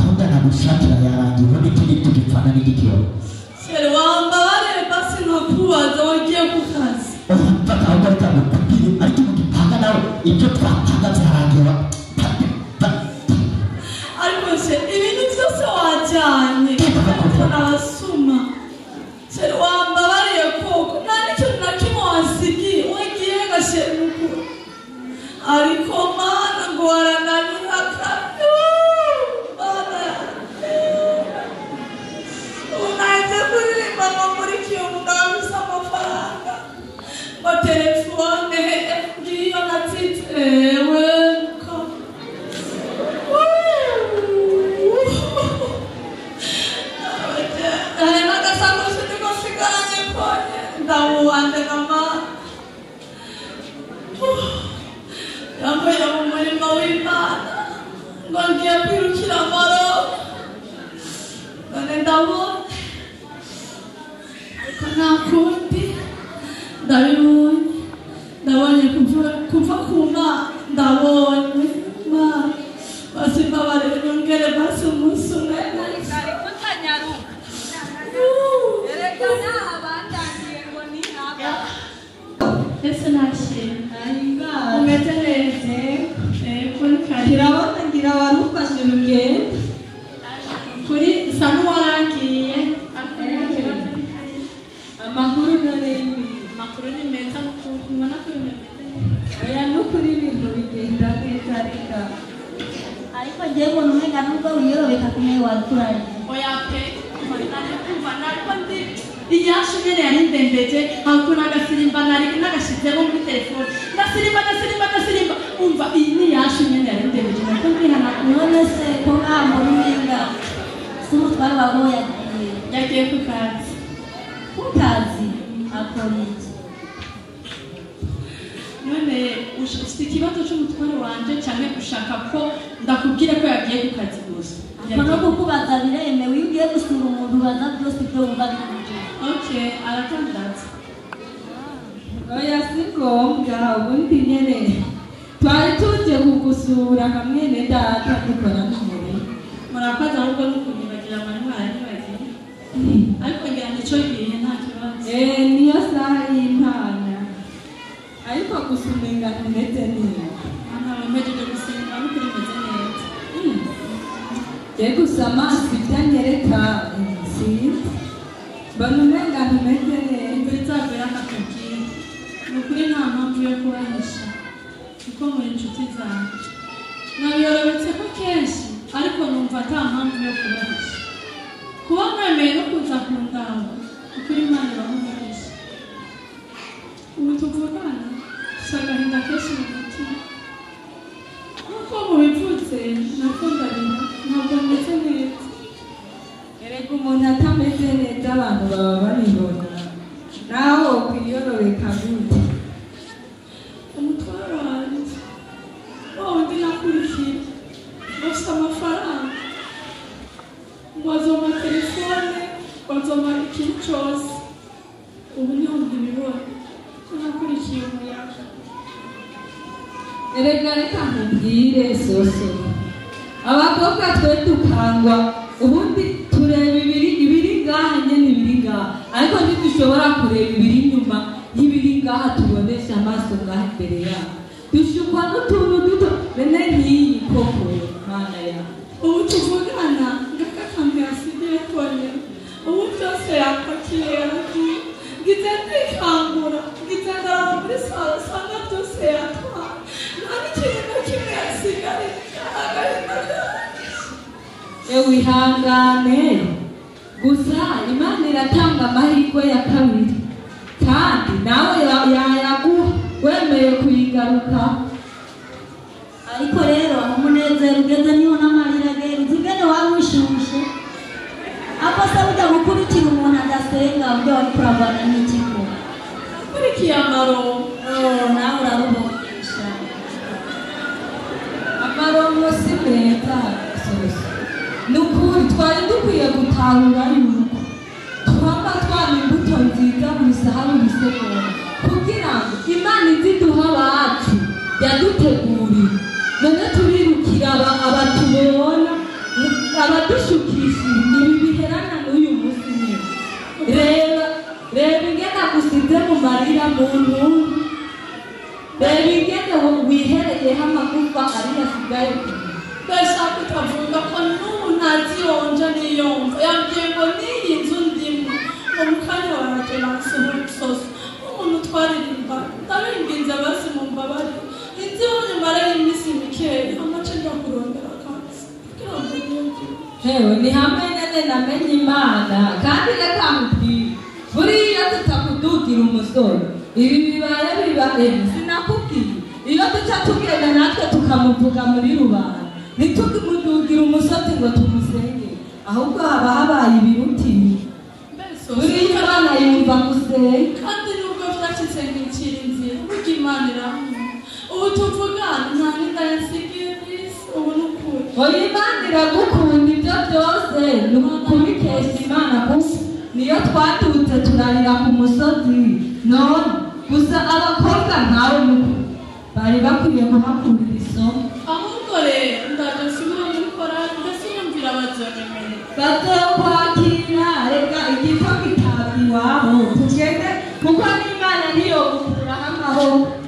abstraction ya yanjye ubundi itegeko gipfana n'igitero Shere wambabare basi nkakubaza wagiye ku kazi ufata ahubwo ari cyangwa papire ariko ubu gipanga nawe ibyo twatangaze harangera ariko se ibintu byose wajyanye ariko nabasuma shere wambabariye koko nta n'ikintu na kimwe wasigiye wagiye gashere mukuru ariko mana ngo warananira kandi mana unaenze kuririmba ngo muri kiyovu ngabuze amafaranga ngo telefone ngiyo natsitsewe ko yambaye mu murimo w'imana ngo ngiye kwirukira amaro none ndabona ariko nta kundi ndabibonye ndabonye kuva- kuva ku mana ndabonye mana basi mbabare nyongere basi umunsi umwe nahise ese nta kintu umeze neza yego ni karibu Kirabona ngira warufashe urugendo kuri usa n'uwarangiye amakuru n'ururimi amakuru ni meza kuko ubona ko ibintu bimeze neza oya n'ukuri ibintu bigenda neza reka ariko ngiye kubona umwega nubwo wiyorobeka ku mwe waduturanye oya pe nari kumva nariko ndi iyasha nyene yari ndembeje hakuna agasimba nari nagashizemo muri telefone ndasimba ndasimba ndasimba umva iyi ni iyasha nyene yari ndembeje nariko ndihana none se ko ntabwo n'umwega si umutware wawe yagiye yagiye ku kazi kukazi akora iki none ush- ufite ikibazo cy'umutware wanje cyane gushaka ko ndakubwira ko yagiye ku kazi gusa ako no kukubaza biremewe iyo ugiye gusura umuntu ubaza byose ibyo wumva bikurya okay aratangaza oya si ngombwa ubundi nyene twari tuje kugusura kamwene data dukora n'umubiri murakoze ahubwo ni ukunyibagira amanywa yanyibagiye ariko ngira ngo icyo gihe nta kibazo Eh, niyo saha y'imana ariko gusa umenga ntumeze neza ntabwo mpejeje gusimba no kuri meze neza ye gusa amaso ibyanyereka nziza mbona umenga ntumeze neza imvura izagwira akakubwira ni ukuri nta mpamvu yo kubahisha kuko muri inshuti zanjye nabiyorobetse ko kenshi ariko numva nta mpamvu yo kubahisha kuba mwemeye no kuza ku ngabo ukuri imana irahumurisha ubu tuvugana gusa agahinda kenshi mu mutima nk'uko mubivutse nako ndarira ntabwo meze neza erega umuntu atameze neza abantu baba babibona nawe ukwiyororeka gute umutwaro wanjye wa wundi nakurikiye bafite amafaranga bazoma telefone bazoma ikintu cyose ubu niho ndibibona ko nakurikiye umuyaga erega reka nkubwire soso abakobwa twe dukangwa ubundi tureba ibiri ibiri ngaha nyine ibiri ngaha ariko ntidushobora kureba ibiri inyuma y'ibiri ngaha tubonesha amaso ngaha imbere yacu dushukwa n'utuntu duto bene nk'iyi koko mana yawe ubu tuvugana ngakakambi asigaye konyine ubu byose yapakiye yaragiye ngize ndikangura ngize ndarara muri salo usanga byose yatwaye nta n'ikintu na kimwe yasigaye agahinda kanjye wihangane gusa imana iratanga amahirwe ya kabiri kandi nawe ya- yayaguha wemeye kuyigaruka ariko rero aho umunezero ugeze niho n'amarira agenda ugene waba wishushe ako se ujya gukurikira umuntu adasenga ujya wari kuravana n'ikigo akurikiye amaronko Oh, nawe urarubongesha amarongo si meza soso ni ukuri twari dukwiye gutahura yuko twaba twaba imbuto nziza mu isahani bisekora kugira ngo imana izi duha abacu yaduteguriye none turirukira aba- abatubona abadushuka muntu reba ingene wihereye amagufa ari asigaye kumenya ndashaka ikavuga ko n'ubu ntaziyonja niyumva yambwiye ngo n'iyi nzu ndimo ngo mu kanya wanjye nasohotsoso nk'umuntu twaririmba ndabinginze abasi mu mbabare inziho nyumara y'iminsi mikeya amace njya kurondera akansi kugira ngo niyumve Hewe ni hamwe nene namenye imana kandi reka nkubwire buriya tutakudugira umusoro ibi bibaye bibaye sinakubwiye iyo duca tugenda natwe tukamuvuga muri rubanda ntitumudugire umusotsi ngo tumusenge ahubwo haba habaye ibirutiro mbese buriya abana yumva gusenga kandi nubwo byashyitse nk'ikirinzi burya imana iramwe ubu tuvugana nta n'indayasigiye n'isi ubu ni ukuri oya imana iragukunda ibyo byose ni ukubikesha imana gusa niyo twadutse turarira ku musozi none gusa abakobwa nkawe muto bari bakwiye kuhakurira isomo ahubwo rero ndaje nsubire muri korari mbese yumvira abazonyemerera bazokwakira reka igipfa kitaba iwabo tugende kuko n'imana niyo gukuraho amahoro